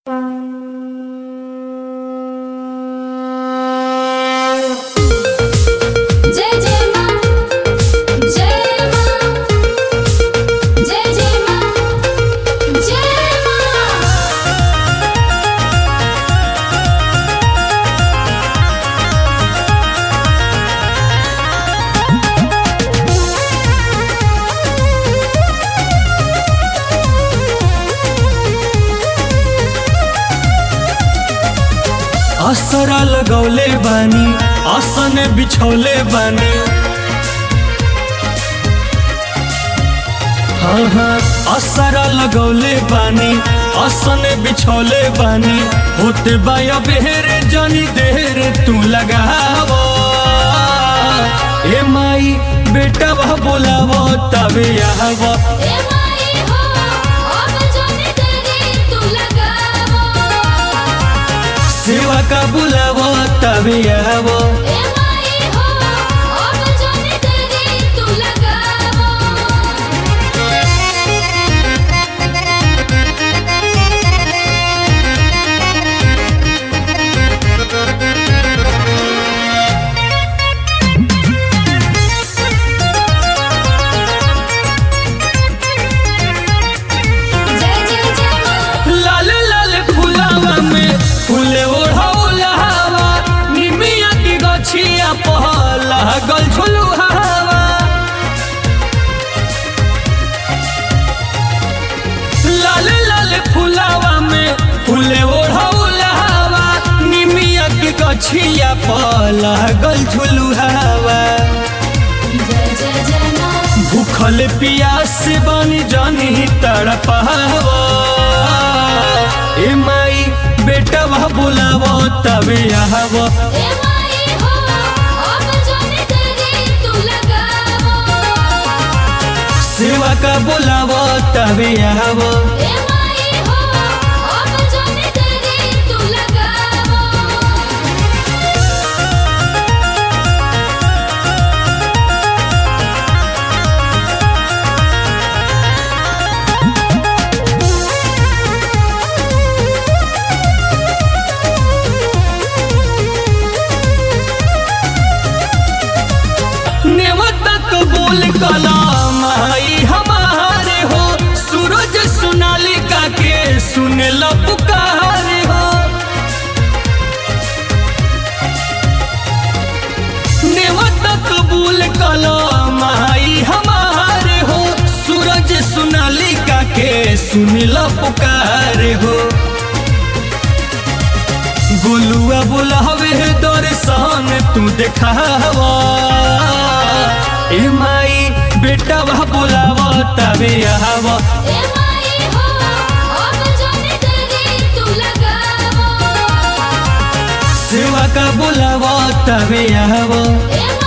जय जय मां जय मां जय जय मां जय मां असरा लगौले बानी आसन बिछौले बानी हाँ हाँ असरा लगौले बानी आसन बिछौले बानी होते बाया बेहरे जानी देर तू लगावो ए माई बेटा वह बोलावो तबे आवो ए माई हो अब जोने तेरी तू लगावो सेवा का बुलावो तबे आवो ए माई हो अब जोने तेरी तू लगावो जय जय जय मां लाल लाल फुलावा में फूले ओढ़ौला हवा निमिया की गछिया पहला गल झुलू हवा लाल लाल फुलावा में फूले ओढ़ौला हवा निमिया की गछिया पहला गल झुलू हवा जय जय जय मां भूखल पियास बनी जानी तड़पावा ए माई बेटा वह बुलावो तबे आवो ए माई हो अब जोने तेरी तू लगावो सेवा का बुलावो तबे आवो ए माई हो अब जोने तेरी तू लगावो नेवता कबूल कलाम आई हमारे हो सूरज सोनालिका के सुन लो पुकारे हो नेवता कबूल कलाम आई हमारे हो सूरज सोनालिका के सुन लो पुकारे हो गोलुआ बुलावे दर्शन तू देखावा ए माई बेटा वह बुलावा तबे आवा ए माई हो अब जोने तेरी तू लगावो सेवा का बुलावा तबे आवा ए